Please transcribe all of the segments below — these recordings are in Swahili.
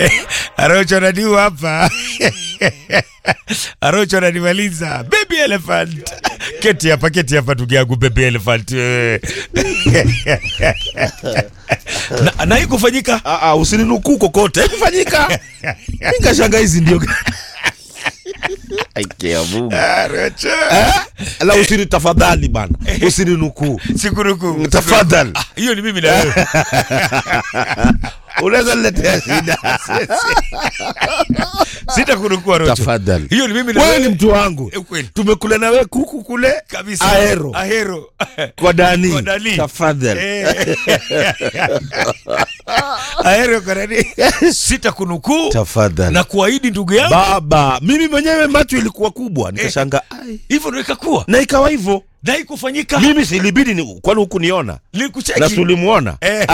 Arocho ananiua hapa. Arocho ananimaliza. Baby elephant. Keti hapa, keti hapa ndugu yangu baby elephant. wewe. na, na hii kufanyika Ah, ah, usininukuu kokote haikufanyika nikashanga hizi ndio Aikia Mungu. Arocho. la usini tafadhali bana usininukuu Sikuruku. tafadhali Ah, hiyo ni mimi na wewe. unaweza niletea shida Sitakurukua Arocho. tafadhali Hiyo ni mimi na wewe ni mtu wangu Eh, kweli. tumekula na wewe kuku kule Kabisa. Ahero. Ahero. kwa dani Kwa Dani. tafadhali Eh. Ahero kwa nani? Sitakunukuu tafadhali na kuahidi ndugu yangu baba mimi mwenyewe macho ilikuwa kubwa nikashanga ai hivyo ndio ikakuwa na ikawa hivyo na ikufanyika mimi silibidi ni kwani huku niona na likucheki tulimuona Eh.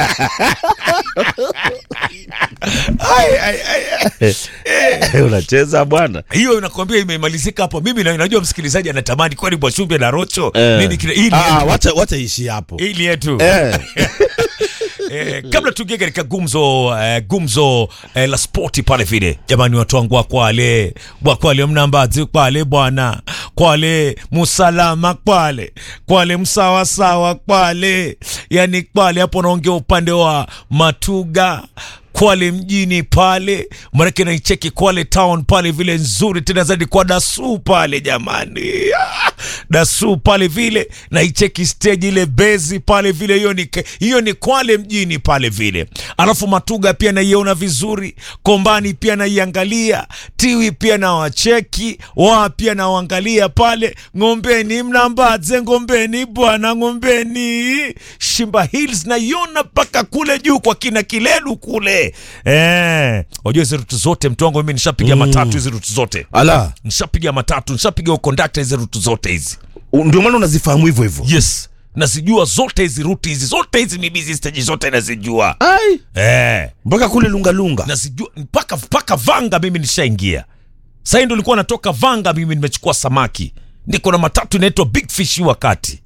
Ai, ai, ai, ai. unacheza bwana hiyo nakwambia imemalizika hapo mimi na- najua msikilizaji anatamani kwani bwashumbe na rocho Eh. nini kile hii ni Ah, yetu. wacha wacha ishi hapo Hii ni yetu eh. eh, kabla tuingie katika gumzo eh, gumzo eh, la spoti pale vile jamani watu wangu wa kwale bwa kwale mnambazi kwale bwana kwale musalama kwale kwale msawasawa kwale yani kwale hapo naongea upande wa matuga kwale mjini pale manake naicheki kwale town pale vile nzuri tena zaidi kwa dasu pale jamani Ah, dasu pale vile naicheki stage ile bezi pale vile hiyo ni hiyo ni kwale mjini pale vile alafu matuga pia naiona vizuri kombani pia naiangalia tiwi pia na wacheki waa pia nawaangalia pale ngombeni mnambaze ngombeni bwana ngombeni shimba hills naiona mpaka kule juu kwa kina kilelu kule eh wajua hizi rutu zote mtu wangu mimi nishapiga matatu hizi rutu zote ala nishapiga matatu nishapiga ukondakta hizi rutu zote hizi u- ndio maana unazifahamu hivyo hivyo yes nazijua zote hizi ruti hizi zote hizi mibizi stage zote nazijua ai eh mpaka kule lungalunga nazijua mpaka mpaka vanga mimi nishaingia sahii ndo nilikuwa natoka vanga mimi nimechukua samaki niko na matatu inaitwa big fish hii wakati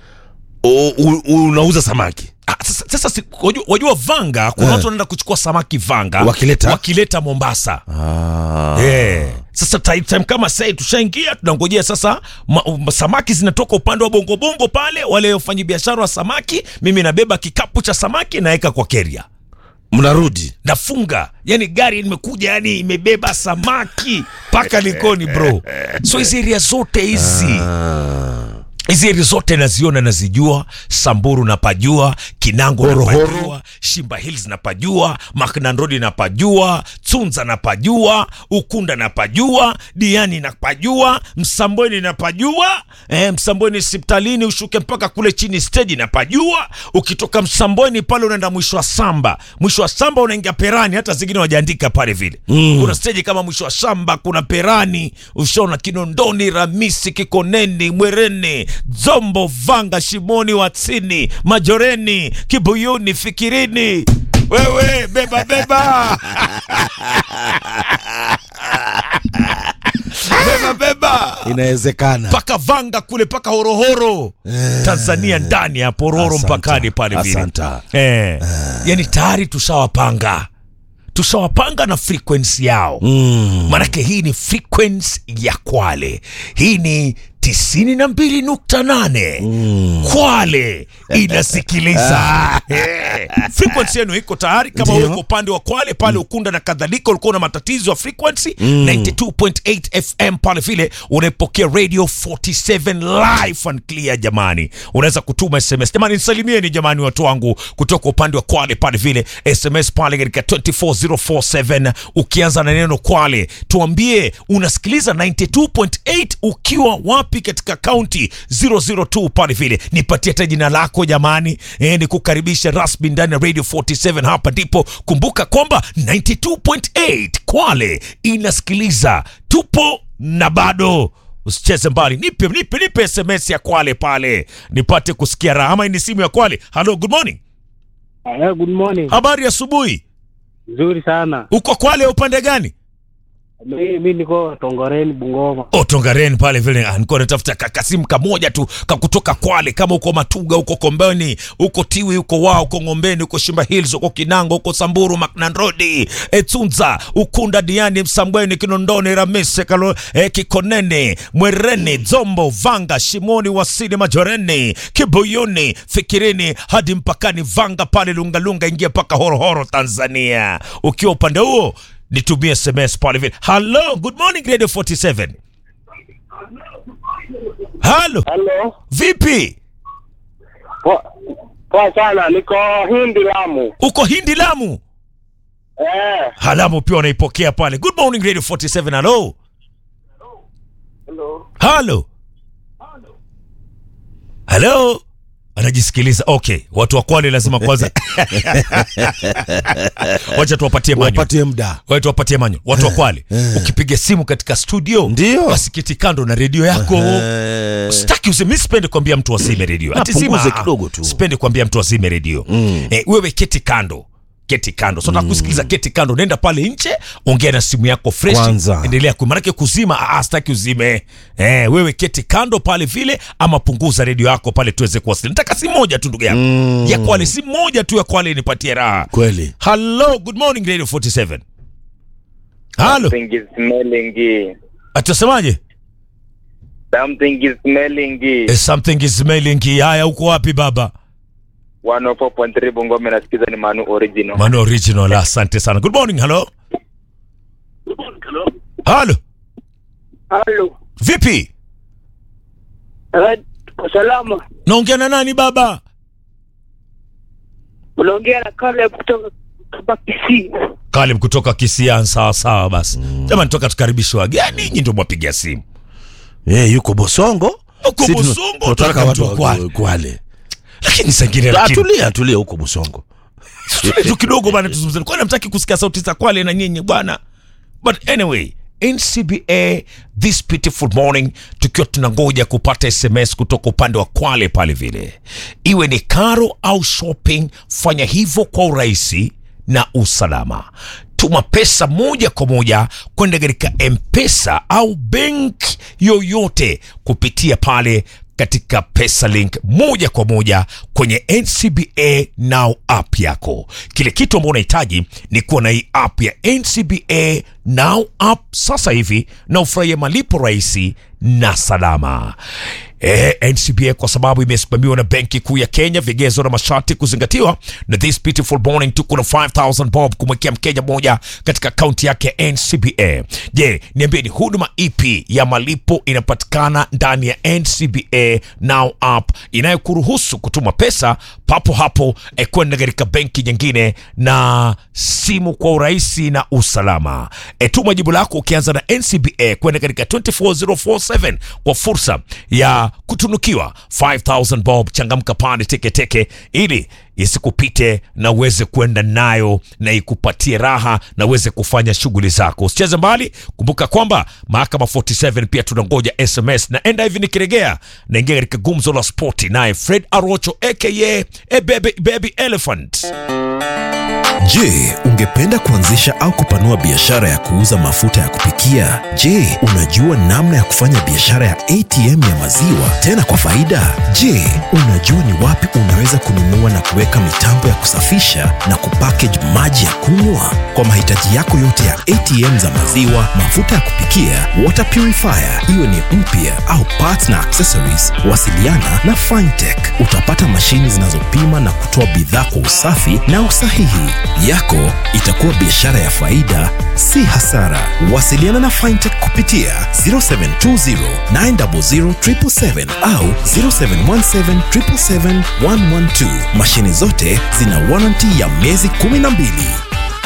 U- u- unauza samaki Ah, sasa, sasa si- wajua, wajua vanga kuna Eh. watu wanaenda kuchukua samaki vanga Wakileta? wakileta mombasa ah. Eh. Sasa time, time kama sai tushaingia tunangojea sasa ma, um, samaki zinatoka upande wa bongobongo pale, wale wafanyabiashara wa samaki, mimi nabeba kikapu cha samaki naweka kwa keria mnarudi nafunga yani gari limekuja yani imebeba samaki mpaka likoni bro so hizi eria zote hizi hizi eri zote naziona nazijua samburu napajua kinango Horohoro. napajua shimba hills napajua maknandrodi napajua tsunza napajua ukunda napajua diani napajua msambweni napajua eh, msambweni hospitalini ushuke mpaka kule chini steji napajua ukitoka msambweni pale unaenda mwisho wa samba mwisho wa samba unaingia perani hata zingine wajaandika pale vile mm. kuna steji kama mwisho wa shamba kuna perani ushaona kinondoni ramisi kikoneni mwereni zombo vanga shimoni watsini majoreni kibuyuni fikirini wewe beba beba beba beba inawezekana mpaka vanga kule mpaka horohoro tanzania ndani ya pororo Asante. mpakani pale vile Asante. eh. yani tayari tushawapanga tushawapanga na frequency yao mm. manake hii ni frequency ya kwale hii ni tisini na mbili nukta nane kwale inasikiliza Eh, frequency yenu iko tayari kama Ndio. uko upande wa kwale pale ukunda na kadhalika ulikuwa na matatizo ya frequency 92.8 fm pale vile unaipokea radio 47 live and clear jamani unaweza kutuma sms jamani nisalimieni jamani watu wangu kutoka upande wa kwale pale vile sms pale katika 24047 ukianza na neno kwale tuambie unasikiliza 92.8 ukiwa wapi katika kaunti 002 pale vile nipatie hata jina lako jamani e, ni kukaribisha rasmi ndani ya radio 47 hapa ndipo kumbuka kwamba 92.8 kwale inasikiliza tupo na bado usicheze mbali nipe nipe nipe sms ya kwale pale nipate kusikia raha ama hii ni simu ya kwale halo good morning Eh, good morning. habari ya asubuhi Nzuri sana. uko kwale upande gani Mi, mi niko Tongoreni Bungoma. Otongaren pale vile ah, nilikuwa natafuta kakasimu kamoja tu kakutoka Kwale, kama uko Matuga, uko Kombeni, uko Tiwi, uko Wao, uko Ngombeni, uko Shimba Hills, uko Kinango, uko Samburu, Macnan Road, Etunza, Ukunda, Diani, Msambweni, Kinondoni, Ramise, Kalo, eh, Kikoneni, Mwereni, Zombo, Vanga, Shimoni, Wasini, Majoreni, Kibuyuni, Fikirini hadi mpakani Vanga pale Lungalunga, ingia mpaka Horohoro, Tanzania. Ukiwa upande huo nitumie SMS pale vile. Hello, good morning Radio 47. Halo, Halo. vipi? Poa poa sana, niko Hindi Lamu. Uko Hindi Lamu? Eh. Halamu pia wanaipokea pale. Good morning Radio 47. Hello. Hello. Halo. Halo. Anajisikiliza. Okay, watu wa Kwale lazima kwanza. Wacha tuwapatie manyo. wapatie muda Wacha tuwapatie manyo. Watu wa Kwale. Ukipiga simu katika studio, Ndio. basi keti kando na redio yako. Eh, Sitaki useme, mimi sipendi kuambia mtu asime redio. Ati Apunguze zima, kidogo tu. Sipendi kuambia mtu asime redio. Eh, wewe keti kando. Keti kando. So nataka kusikiliza keti kando. Nenda pale nje, ongea na simu yako fresh. Kwanza. Endelea ku maanake kuzima, ah, ah, sitaki uzime. Eh, wewe keti kando pale vile ama punguza redio yako pale tuweze kuwasiliana. Nataka simu moja tu ndugu yangu. Ya Kwale, simu moja tu ya Kwale nipatie raha. kweli Hello, good morning Radio 47. Halo, Something is smelling. atasemaje? Something is smelling. Eh, something is smelling. Haya, uko wapi baba? 104.3 Bungoma nasikiza ni Manu original. Mano original, asante sana. Good morning, hello. Halo, Halo. vipi? Kwa salama. Naongea na nani baba? Unaongea na Kale kutoka kutoka Kisii. Kalib kutoka Kisian. Sawa sawa, basi jamani, toka tukaribishe wageni, nyinyi ndio mwapiga simu. eh, yuko Bosongo Huko Sisi tuna- Bosongo, tunataka tunataka watu mtu wa wa Kwale. Kwale Lakini sangine, Ah, lakini tulia tulia huko Bosongo tulie tu kidogo bana, tuzungumze. Kwani hamtaki kusikia sauti za Kwale na nyinyi bwana? But anyway, NCBA this beautiful morning, tukiwa tunangoja kupata SMS kutoka upande wa Kwale pale vile, iwe ni karo au shopping, fanya hivyo kwa urahisi na usalama. Tuma pesa moja kwa moja kwenda katika M-Pesa au benki yoyote kupitia pale katika PesaLink moja kwa moja kwenye NCBA Now app yako. Kile kitu ambao unahitaji ni kuwa na hii app ya NCBA Now app sasa hivi na ufurahie malipo rahisi na salama. Eh, NCBA kwa sababu imesimamiwa na Benki Kuu ya Kenya, vigezo na masharti kuzingatiwa. Na this beautiful morning tuko na 5000 bob kumwekea Mkenya mmoja katika akaunti yake ya NCBA. Je, niambie ni huduma ipi ya malipo inapatikana ndani ya NCBA Now app inayokuruhusu kutuma pesa papo hapo eh, kwenda katika benki nyingine na simu kwa urahisi na usalama. E, tuma jibu lako ukianza na NCBA kwenda katika 24047 kwa fursa ya kutunukiwa 5000 bob. Changamka pale teketeke ili isikupite na uweze kwenda nayo na ikupatie raha na uweze kufanya shughuli zako. Usicheze mbali, kumbuka kwamba mahakama 47 pia tunangoja SMS na enda hivi nikiregea naingia katika gumzo la spoti naye Fred Arocho aka a baby, baby elephant. Je, ungependa kuanzisha au kupanua biashara ya kuuza mafuta ya kupikia? Je, unajua namna ya kufanya biashara ya ATM ya maziwa tena kwa faida? Je, unajua ni wapi unaweza kununua na kuweka mitambo ya kusafisha na kupackage maji ya kunywa? Kwa mahitaji yako yote ya ATM za maziwa, mafuta ya kupikia, water purifier, iwe ni mpya au parts na accessories, wasiliana na Fintech. Utapata mashini zinazopima na kutoa bidhaa kwa usafi na usahihi. Yako itakuwa biashara ya faida, si hasara. Wasiliana na Fintech kupitia 0720 900 777 au 0717 777 112. Mashini zote zina warranty ya miezi 12.